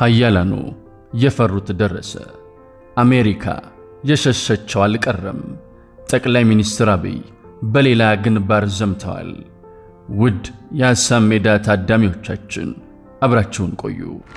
ኃያላኑ የፈሩት ደረሰ። አሜሪካ የሸሸቸው አልቀረም። ጠቅላይ ሚኒስትር አብይ በሌላ ግንባር ዘምተዋል። ውድ የሐሳብ ሜዳ ታዳሚዎቻችን አብራችሁን ቆዩ።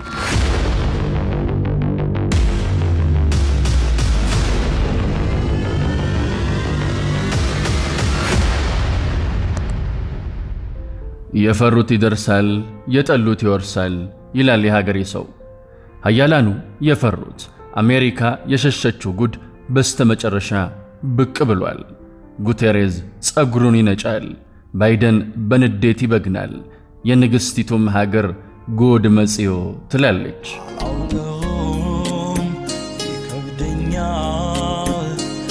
የፈሩት ይደርሳል፣ የጠሉት ይወርሳል ይላል የሀገሬ ሰው። ኃያላኑ የፈሩት አሜሪካ የሸሸችው ጉድ በስተመጨረሻ ብቅ ብሏል። ጉቴሬዝ ጸጉሩን ይነጫል፣ ባይደን በንዴት ይበግናል። የንግሥቲቱም ሀገር ጉድ መጽዮ ትላለች። አውቀውም ይከብደኛል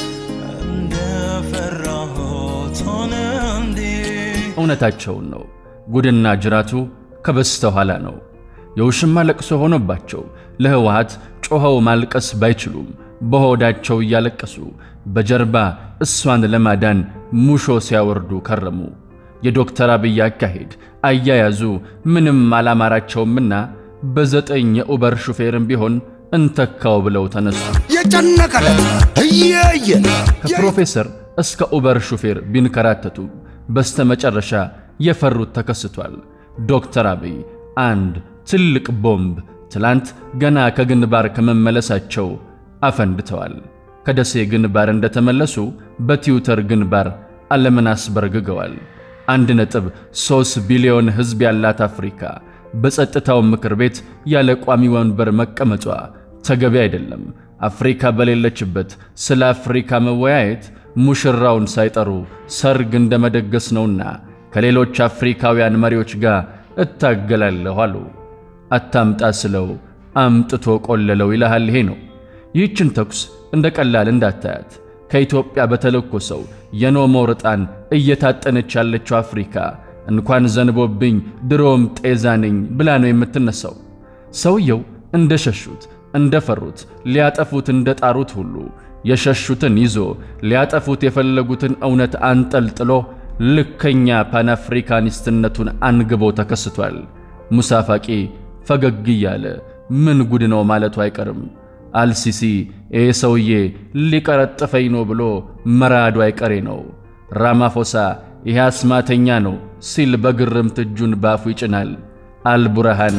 እንደፈራሁት ሆነ እንዴ እውነታቸውን ነው። ጉድና ጅራቱ ከበስተኋላ ነው። የውሽማ ለቅሶ ሆኖባቸው ለህወሓት ጮኸው ማልቀስ ባይችሉም በሆዳቸው እያለቀሱ በጀርባ እሷን ለማዳን ሙሾ ሲያወርዱ ከረሙ። የዶክተር አብይ አካሄድ አያያዙ ምንም አላማራቸውምና በዘጠኝ የኡበር ሹፌርም ቢሆን እንተካው ብለው ተነሱ። የጨነቀለ እየየ ከፕሮፌሰር እስከ ኡበር ሹፌር ቢንከራተቱ በስተመጨረሻ የፈሩት ተከስቷል። ዶክተር አብይ አንድ ትልቅ ቦምብ ትላንት ገና ከግንባር ከመመለሳቸው አፈንድተዋል። ከደሴ ግንባር እንደተመለሱ በትዊተር ግንባር ዓለምን አስበርግገዋል። አንድ ነጥብ ሦስት ቢሊዮን ሕዝብ ያላት አፍሪካ በጸጥታው ምክር ቤት ያለ ቋሚ ወንበር መቀመጧ ተገቢ አይደለም። አፍሪካ በሌለችበት ስለ አፍሪካ መወያየት ሙሽራውን ሳይጠሩ ሰርግ እንደ መደገስ ነውና ከሌሎች አፍሪካውያን መሪዎች ጋር እታገላለሁ አሉ። አታምጣ ስለው አምጥቶ ቆለለው ይልሃል። ይሄ ነው። ይህችን ተኩስ እንደ ቀላል እንዳታያት። ከኢትዮጵያ በተለኮሰው የኖሞር ዕጣን እየታጠነች ያለችው አፍሪካ እንኳን ዘንቦብኝ ድሮም ጤዛ ነኝ ብላ ነው የምትነሳው። ሰውየው እንደ ሸሹት እንደ ፈሩት ሊያጠፉት እንደ ጣሩት ሁሉ የሸሹትን ይዞ ሊያጠፉት የፈለጉትን እውነት አንጠልጥሎ ልከኛ ፓንአፍሪካኒስትነቱን አንግቦ ተከስቷል። ሙሳ ፋቂ ፈገግ እያለ ምን ጉድ ነው ማለቱ አይቀርም። አልሲሲ ይህ ሰውዬ ሊቀረጥፈኝ ነው ብሎ መራዱ አይቀሬ ነው። ራማፎሳ ይህ አስማተኛ ነው ሲል በግርምት እጁን ባፉ ይጭናል። አልቡርሃን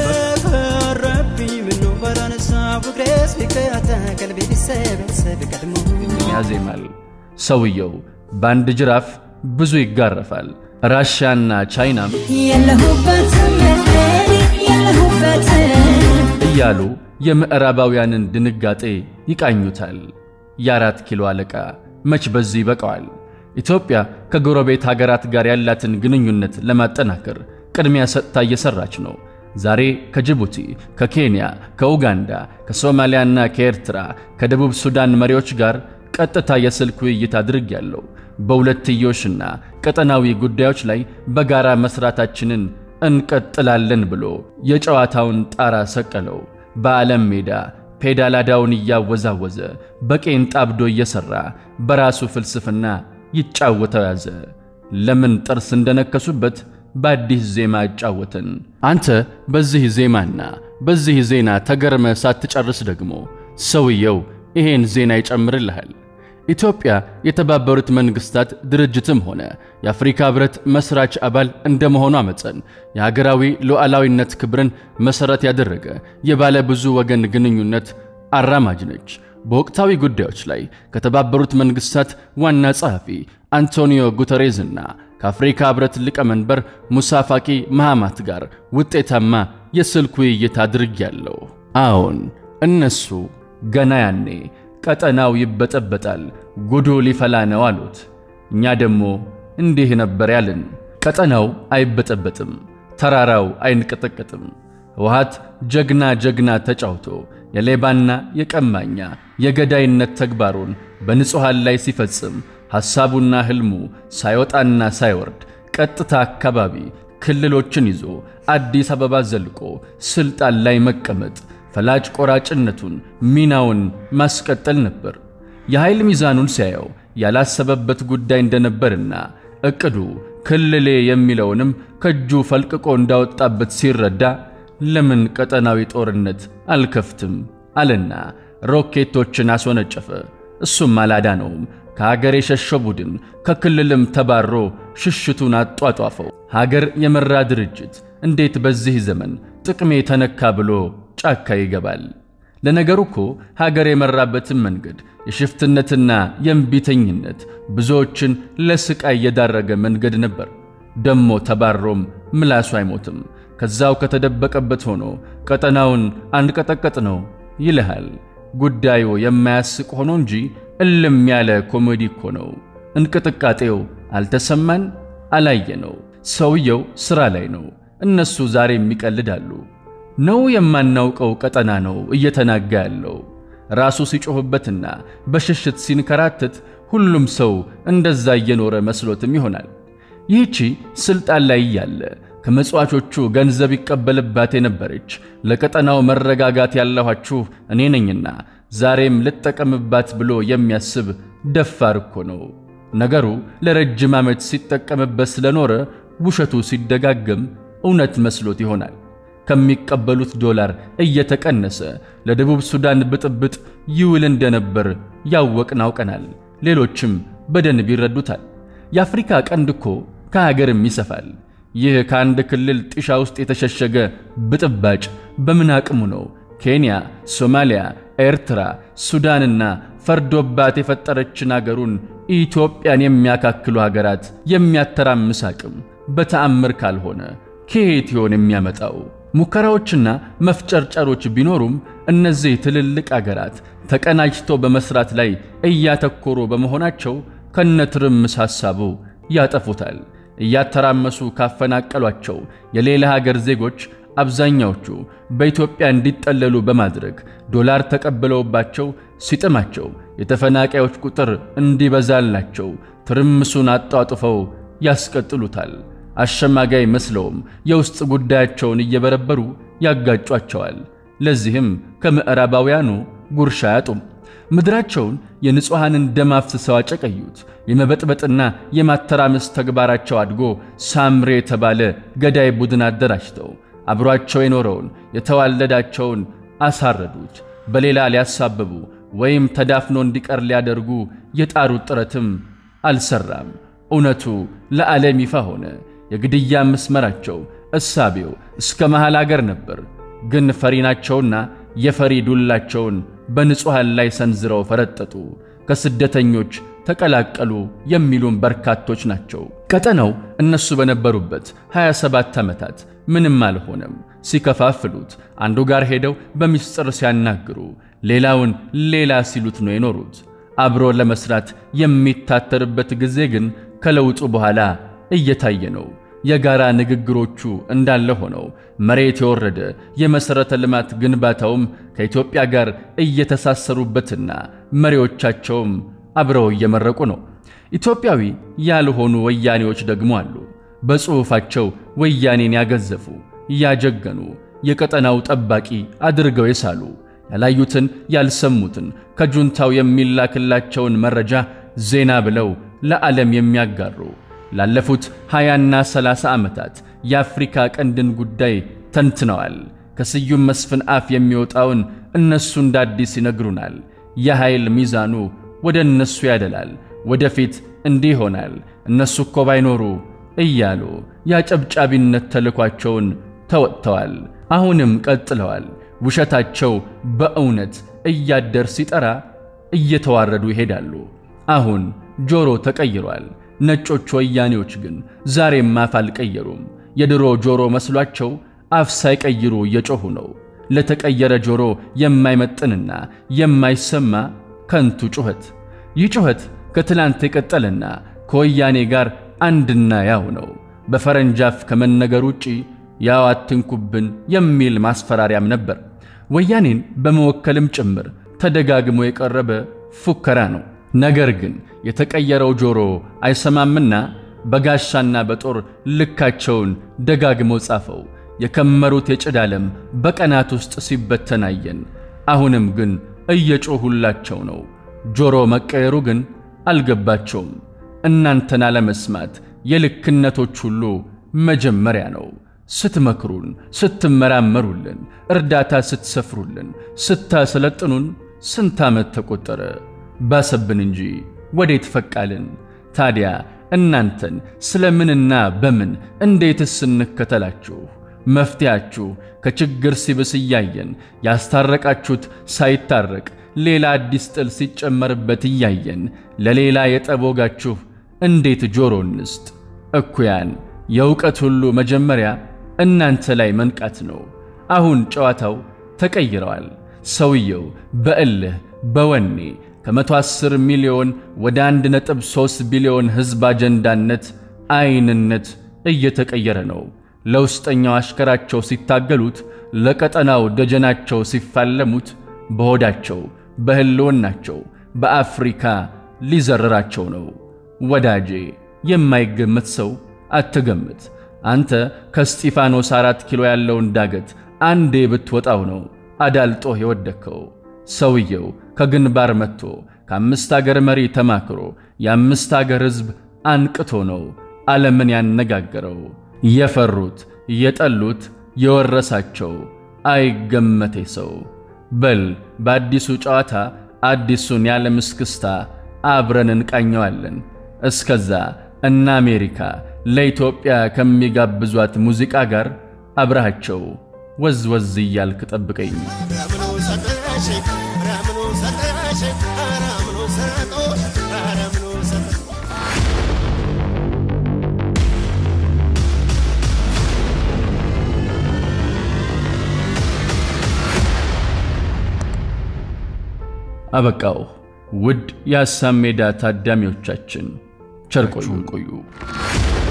በረብኝ ምነው ባላነሳ ፍቅሬስ ቢከያተ ቀልቤ ቢሰበሰብ ቀድሞ ያዜማል። ሰውየው በአንድ ጅራፍ ብዙ ይጋረፋል። ራሽያና ቻይናም የለሁበትም የለሁበትም እያሉ የምዕራባውያንን ድንጋጤ ይቃኙታል። የአራት ኪሎ አለቃ መች በዚህ ይበቃዋል። ኢትዮጵያ ከጎረቤት ሀገራት ጋር ያላትን ግንኙነት ለማጠናከር ቅድሚያ ሰጥታ እየሰራች ነው። ዛሬ ከጅቡቲ፣ ከኬንያ፣ ከኡጋንዳ፣ ከሶማሊያና ከኤርትራ፣ ከደቡብ ሱዳን መሪዎች ጋር ቀጥታ የስልክ ውይይት አድርጌያለሁ። በሁለትዮሽና ቀጠናዊ ጉዳዮች ላይ በጋራ መስራታችንን እንቀጥላለን ብሎ የጨዋታውን ጣራ ሰቀለው። በዓለም ሜዳ ፔዳላዳውን እያወዛወዘ በቄንጥ አብዶ እየሠራ በራሱ ፍልስፍና ይጫወተው ያዘ። ለምን ጥርስ እንደነከሱበት በአዲስ ዜማ አጫወትን። አንተ በዚህ ዜማና በዚህ ዜና ተገርመ ሳትጨርስ ደግሞ ሰውየው ይሄን ዜና ይጨምርልሃል። ኢትዮጵያ የተባበሩት መንግስታት ድርጅትም ሆነ የአፍሪካ ህብረት መስራች አባል እንደመሆኗ መጠን የሀገራዊ ሉዓላዊነት ክብርን መሠረት ያደረገ የባለ ብዙ ወገን ግንኙነት አራማጅ ነች። በወቅታዊ ጉዳዮች ላይ ከተባበሩት መንግስታት ዋና ጸሐፊ አንቶኒዮ ጉተሬዝና ከአፍሪካ ህብረት ሊቀመንበር ሙሳ ፋቂ መሐማት ጋር ውጤታማ የስልክ ውይይት አድርጌያለሁ። አዎን እነሱ ገና ያኔ ቀጠናው ይበጠበጣል፣ ጉዱ ሊፈላ ነው አሉት። እኛ ደግሞ እንዲህ ነበር ያልን፣ ቀጠናው አይበጠበጥም፣ ተራራው አይንቀጠቀጥም። ህወሓት ጀግና ጀግና ተጫውቶ የሌባና የቀማኛ የገዳይነት ተግባሩን በንጹሐን ላይ ሲፈጽም ሐሳቡና ሕልሙ ሳይወጣና ሳይወርድ ቀጥታ አካባቢ ክልሎችን ይዞ አዲስ አበባ ዘልቆ ስልጣን ላይ መቀመጥ ፈላጭ ቆራጭነቱን ሚናውን ማስቀጠል ነበር። የኃይል ሚዛኑን ሲያየው ያላሰበበት ጉዳይ እንደነበርና ዕቅዱ ክልሌ የሚለውንም ከእጁ ፈልቅቆ እንዳወጣበት ሲረዳ ለምን ቀጠናዊ ጦርነት አልከፍትም አለና ሮኬቶችን አስወነጨፈ። እሱም አላዳነውም። ከሀገር የሸሸ ቡድን ከክልልም ተባሮ ሽሽቱን አጧጧፈው። ሀገር የመራ ድርጅት እንዴት በዚህ ዘመን ጥቅሜ ተነካ ብሎ ጫካ ይገባል? ለነገሩ እኮ ሀገር የመራበትን መንገድ የሽፍትነትና የእምቢተኝነት ብዙዎችን ለስቃይ የዳረገ መንገድ ነበር። ደሞ ተባሮም ምላሱ አይሞትም። ከዛው ከተደበቀበት ሆኖ ቀጠናውን አንቀጠቀጥ ነው ይልሃል። ጉዳዩ የማያስቅ ሆኖ እንጂ እልም ያለ ኮሜዲ እኮ ነው። እንቅጥቃጤው አልተሰማን አላየነው። ሰውየው ሥራ ላይ ነው። እነሱ ዛሬም ይቀልዳሉ። ነው የማናውቀው ቀጠና ነው እየተናጋ ያለው። ራሱ ሲጮህበትና በሽሽት ሲንከራተት ሁሉም ሰው እንደዛ እየኖረ መስሎትም ይሆናል። ይህቺ ስልጣን ላይ እያለ ከመጽዋቾቹ ገንዘብ ይቀበልባት የነበረች ለቀጠናው መረጋጋት ያለኋችሁ እኔ ነኝና ዛሬም ልጠቀምባት ብሎ የሚያስብ ደፋር እኮ ነው። ነገሩ ለረጅም ዓመት ሲጠቀምበት ስለኖረ ውሸቱ ሲደጋገም እውነት መስሎት ይሆናል። ከሚቀበሉት ዶላር እየተቀነሰ ለደቡብ ሱዳን ብጥብጥ ይውል እንደነበር ያወቅን አውቀናል። ሌሎችም በደንብ ይረዱታል። የአፍሪካ ቀንድ እኮ ከሀገርም ይሰፋል። ይህ ከአንድ ክልል ጢሻ ውስጥ የተሸሸገ ብጥባጭ በምን አቅሙ ነው ኬንያ፣ ሶማሊያ፣ ኤርትራ፣ ሱዳንና ፈርዶባት የፈጠረችን አገሩን ኢትዮጵያን የሚያካክሉ ሀገራት የሚያተራምስ አቅም በተአምር ካልሆነ ከየት ይሆን የሚያመጣው? ሙከራዎችና መፍጨርጨሮች ቢኖሩም እነዚህ ትልልቅ አገራት ተቀናጅቶ በመስራት ላይ እያተኮሩ በመሆናቸው ከነትርምስ ሐሳቡ ያጠፉታል። እያተራመሱ ካፈናቀሏቸው የሌላ ሀገር ዜጎች አብዛኛዎቹ በኢትዮጵያ እንዲጠለሉ በማድረግ ዶላር ተቀብለውባቸው ሲጥማቸው የተፈናቃዮች ቁጥር እንዲበዛላቸው ትርምሱን አጧጥፈው ያስቀጥሉታል። አሸማጋይ መስለውም የውስጥ ጉዳያቸውን እየበረበሩ ያጋጯቸዋል። ለዚህም ከምዕራባውያኑ ጉርሻ አያጡም። ምድራቸውን የንጹሐንን ደም አፍስሰው አጨቀዩት። የመበጥበጥና የማተራመስ ተግባራቸው አድጎ ሳምሬ የተባለ ገዳይ ቡድን አደራጅተው አብሯቸው የኖረውን የተዋለዳቸውን አሳረዱት። በሌላ ሊያሳብቡ ወይም ተዳፍኖ እንዲቀር ሊያደርጉ የጣሩት ጥረትም አልሰራም። እውነቱ ለዓለም ይፋ ሆነ። የግድያ መስመራቸው እሳቤው እስከ መሃል አገር ነበር። ግን ፈሪ ናቸውና የፈሪ ዱላቸውን በንጹሐን ላይ ሰንዝረው ፈረጠጡ። ከስደተኞች ተቀላቀሉ የሚሉም በርካቶች ናቸው። ቀጠናው እነሱ በነበሩበት 27 ዓመታት ምንም አልሆነም። ሲከፋፍሉት አንዱ ጋር ሄደው በምስጢር ሲያናግሩ፣ ሌላውን ሌላ ሲሉት ነው የኖሩት። አብሮ ለመስራት የሚታተርበት ጊዜ ግን ከለውጡ በኋላ እየታየ ነው። የጋራ ንግግሮቹ እንዳለ ሆነው መሬት የወረደ የመሠረተ ልማት ግንባታውም ከኢትዮጵያ ጋር እየተሳሰሩበትና መሪዎቻቸውም አብረው እየመረቁ ነው። ኢትዮጵያዊ ያልሆኑ ወያኔዎች ደግሞ አሉ። በጽሑፋቸው ወያኔን ያገዘፉ፣ ያጀገኑ፣ የቀጠናው ጠባቂ አድርገው የሳሉ ያላዩትን ያልሰሙትን ከጁንታው የሚላክላቸውን መረጃ ዜና ብለው ለዓለም የሚያጋሩ ላለፉት ሃያና ሰላሳ ዓመታት የአፍሪካ ቀንድን ጉዳይ ተንትነዋል። ከስዩም መስፍን አፍ የሚወጣውን እነሱ እንደ አዲስ ይነግሩናል። የኃይል ሚዛኑ ወደ እነሱ ያደላል። ወደፊት እንዲህ ይሆናል፣ እነሱ እኮ ባይኖሩ እያሉ የአጨብጫቢነት ተልኳቸውን ተወጥተዋል። አሁንም ቀጥለዋል። ውሸታቸው በእውነት እያደር ሲጠራ እየተዋረዱ ይሄዳሉ። አሁን ጆሮ ተቀይሯል። ነጮች ወያኔዎች ግን ዛሬም አፍ አልቀየሩም። የድሮ ጆሮ መስሏቸው አፍ ሳይቀይሩ እየጮኹ ነው። ለተቀየረ ጆሮ የማይመጥንና የማይሰማ ከንቱ ጩኸት። ይህ ጩኸት ከትላንት የቀጠለና ከወያኔ ጋር አንድና ያው ነው። በፈረንጅ አፍ ከመነገር ውጪ ያው አትንኩብን የሚል ማስፈራሪያም ነበር። ወያኔን በመወከልም ጭምር ተደጋግሞ የቀረበ ፉከራ ነው። ነገር ግን የተቀየረው ጆሮ አይሰማምና በጋሻና በጦር ልካቸውን ደጋግመው ጻፈው። የከመሩት የጭድ ዓለም በቀናት ውስጥ ሲበተን አየን። አሁንም ግን እየጮሁላቸው ነው። ጆሮ መቀየሩ ግን አልገባቸውም። እናንተን አለመስማት የልክነቶች ሁሉ መጀመሪያ ነው። ስትመክሩን፣ ስትመራመሩልን፣ እርዳታ ስትሰፍሩልን፣ ስታሰለጥኑን ስንት ዓመት ተቆጠረ። ባሰብን እንጂ ወዴት ፈቃልን? ታዲያ እናንተን ስለምንና በምን እንዴትስ እንከተላችሁ? መፍትያችሁ ከችግር ሲብስ እያየን ያስታረቃችሁት ሳይታረቅ ሌላ አዲስ ጥል ሲጨመርበት እያየን ለሌላ የጠብ ወጋችሁ እንዴት ጆሮ እንስጥ? እኩያን የእውቀት ሁሉ መጀመሪያ እናንተ ላይ መንቃት ነው። አሁን ጨዋታው ተቀይረዋል። ሰውየው በእልህ በወኔ ከመቶ አስር ሚሊዮን ወደ አንድ ነጥብ ሦስት ቢሊዮን ሕዝብ አጀንዳነት አይንነት እየተቀየረ ነው። ለውስጠኛው አሽከራቸው ሲታገሉት፣ ለቀጠናው ደጀናቸው ሲፋለሙት፣ በሆዳቸው በሕልውናቸው በአፍሪካ ሊዘርራቸው ነው። ወዳጄ የማይገመት ሰው አትገምት። አንተ ከስጢፋኖስ አራት ኪሎ ያለውን ዳገት አንዴ ብትወጣው ነው አዳልጦህ የወደከው። ሰውየው ከግንባር መጥቶ ከአምስት አገር መሪ ተማክሮ የአምስት አገር ሕዝብ አንቅቶ ነው ዓለምን ያነጋገረው። የፈሩት የጠሉት የወረሳቸው አይገመቴ ሰው። በል በአዲሱ ጨዋታ አዲሱን የዓለም እስክስታ አብረን እንቃኘዋለን። እስከዛ እነ አሜሪካ ለኢትዮጵያ ከሚጋብዟት ሙዚቃ ጋር አብረሃቸው ወዝ ወዝ እያልክ ጠብቀኝ። አበቃው። ውድ የሐሳብ ሜዳ ታዳሚዎቻችን ቸር ቆዩ ቆዩ።